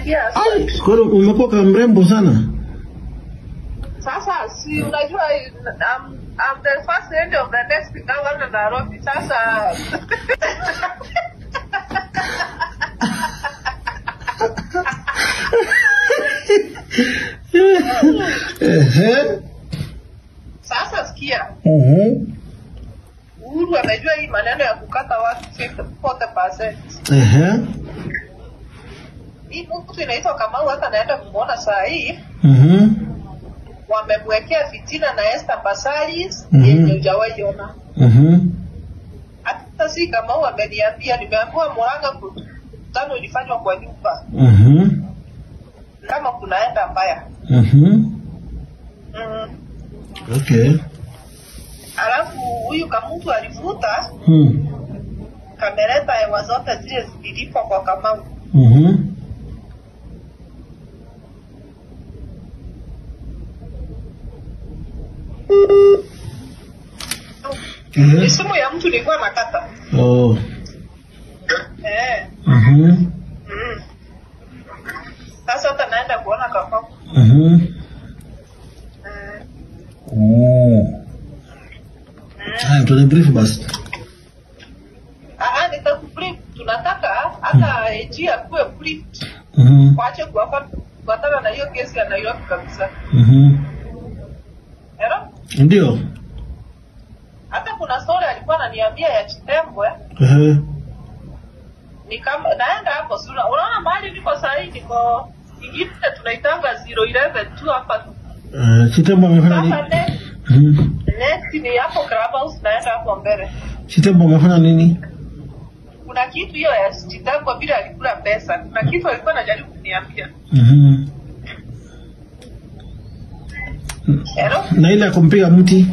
yes. Ai, kwa hiyo umekuwa kama mrembo sana. Sasa si unajua um, I'm the first lady of the next governor Nairobi. Sasa Ehe. sasa sikia, Mhm. Uhuru amejua hii maneno ya kukata watu 40%. Ehe. Hii mtu inaitwa Kamau, hata naenda kumwona saa hii, Mhm. wamemwekea fitina na Esther Basalis Mhm. yenye hujawahi ona. Mhm. Hata si Kamau ameniambia, nimeambiwa Murang'a mkutano ilifanywa kwa nyumba, Mhm. kama kunaenda mbaya Mhm. mm. Okay. Alafu huyu Kamutu alivuta Hmm. kameleta hewa zote zile zililipwa kwa Kamau. Mhm. Ni Ehe. simu ya mtu nilikuwa nakata Oh. eh. Mhm. mm. Sasa hata naenda kuona Kamau Mhm. mm. Oh. Haya, tuone brief basi. Ah, nitakubrief. Tunataka hata AG akuwe brief, Mhm. waache kuwapa- kufuatana na hiyo kesi ya Nairobi kabisa. Mhm. Ero? Ndio. Hata kuna story alikuwa ananiambia ya Chitembwe Ehe. ni kama naenda hapo sura. Unaona mahali niko saa hii niko ingine tunaitanga 011 tu hapa tu. Eh, Chitembo amefanya nini? Sasa next, Mhm. next ni hapo Clubhouse naenda hapo mbele. Chitembo amefanya nini? Kuna kitu hiyo ya Chitembwe vile alikula pesa. Kuna kitu alikuwa anajaribu kuniambia. Mhm. Ero? Na ile ya kumpiga mti.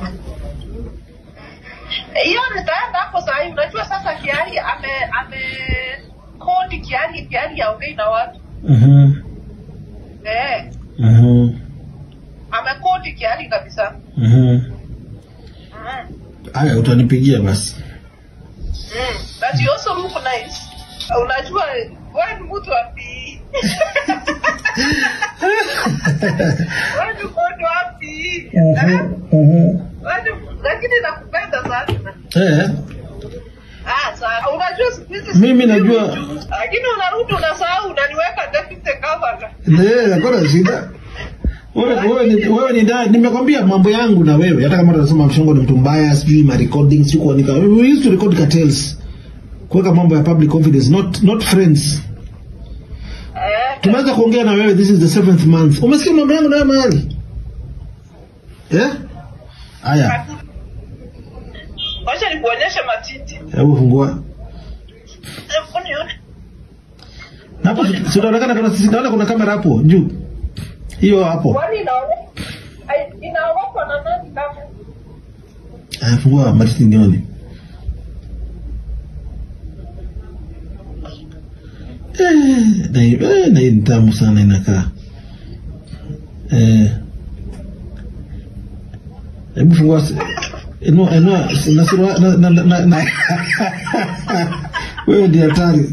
hiyo nitaenda hapo saa hii. Unajua sasa Kiari ame ame kodi Kiari Kiari aongei na watu Mhm. eh, Mhm. amekodi Kiari kabisa Mhm. mm. Haya, utanipigia basi. Mm. But you also look nice. Unajua wewe ni mtu wapi? wewe ni mtu wapi? Eh? Mhm. Wewe ni- Lakini nakupenda sana. Eh, Ah, sawa. Unajua siku hizi Mimi najua- lakini unarudi unasahau unaniweka deputy governor. eh, hakuna shida. Wewe wewe ni wewe ni dad, nimekwambia mambo yangu na wewe. Hata kama tunasema mshongo ni mtu mbaya, sijui ma recording, sijui kuandika. We used to record cartels. Kuweka mambo ya public confidence, not not friends. Eh. Tumeanza kuongea na wewe, this is the seventh month. Umesikia mambo yangu na wewe mahali? Eh? Haya, Wacha nikuonyeshe matiti. hebu fungua. Hebu nione. Na hapo si- si unaonekana kuna sisi naona kuna kamera hapo juu. Hiyo hapo. Kwani inaone- ai- inaogopwa na nani kama? Aya, fungua matiti nione. Eh, na hii eh, na hii ni tamu sana inakaa. Eh. Hebu fungua si- inua inua na sura na na na, na, na. Wewe ndiye hatari.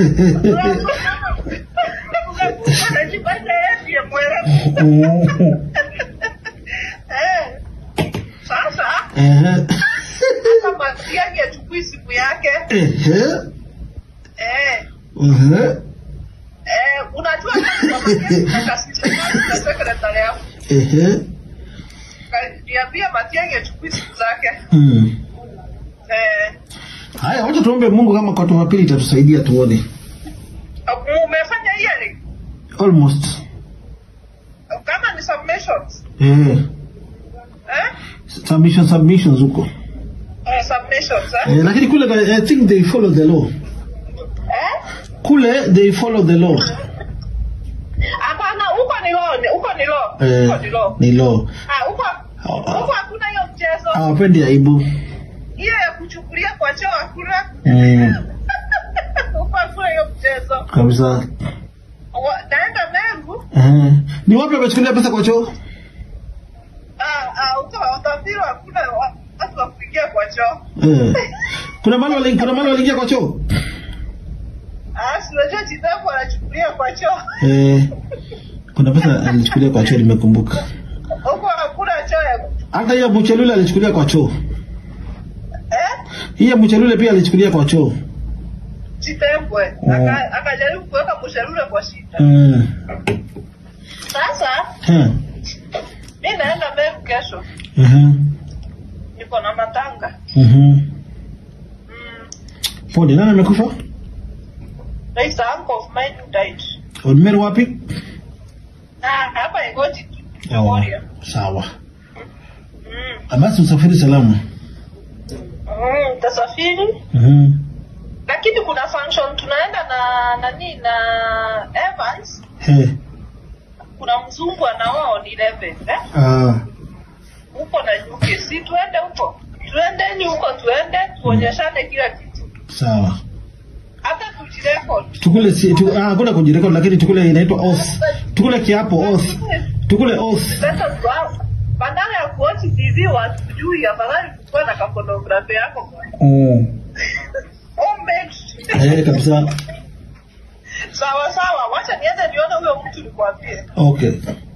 Unajipata yeye ndiye mwerevu. Eh. Sasa Eh. hata Matiang'i achukui simu yake Eh. eh, Eh. eh, unajua kama Matiang'i kakasisha na secretary yako Eh. niambia Matiang'i achukui simu zake Hmm. eh, Haya, wacha tuombe Mungu kama kwa watu wa pili itatusaidia tuone. umefanya hearing Almost. kama ni submissions Eh. eh, Submission submissions huko. eh submissions eh, Eh, lakini kule I think they follow the law. eh? Kule they follow the law. Hapana, huko ni law, ni- huko ni law, Eh, huko ni law. ni law. Ah, huko huko hakuna hiyo mchezo. Hawapendi aibu. Hiyo ya kuchukulia kwa choo hakuna. Mm. Huko hakuna hiyo mchezo. Kabisa. Wa- Naenda Mengu, Eh. Ni wapi wamechukulia pesa kwa choo? ah ah, huko utafiri hakuna wa- watu wa kuingia kwa choo. Eh. Kuna mali wali, kuna mali waliingia kwa choo? Ah, si unajua Chitambo anachukulia alichukulia kwa choo Eh, kuna pesa alichukulia kwa choo, nimekumbuka. huko hakuna choo ya Hata hiyo Muchelule alichukulia kwa choo. eh Hiyo Muchelule pia alichukulia kwa choo. chitembwe Mm. Aka- akajaribu kuweka msharure kwa shida Mm. sasa Ha. mi naenda Meru kesho Mhm. niko na matanga Mhm. mm. Pole, nani amekufa? there is a uncle of mine who died Odmeru wapi? ah hapa Igoti Oh, Moria sawa. mm. Basi usafiri salama. mm, tasafiri Mhm. lakini kuna function tunaenda na nani na Evans He. kuna mzungu anaoa on 11 eh Ah. huko na nyuke si tuende huko tuendeni huko tuende tuonyeshane kila kitu Sawa. hata tujirekod Tukule si tu, ah, kuna kujirekodi lakini tukule inaitwa oath. Tukule kiapo oath. Tukule oath. sasa kwa- badala ya kuochi tv watujui afadhali kukuwa na kafotografi yako Mm. homemade Eh, kabisa. sawa sawa wacha niende nione huyo mtu nikwambie Okay.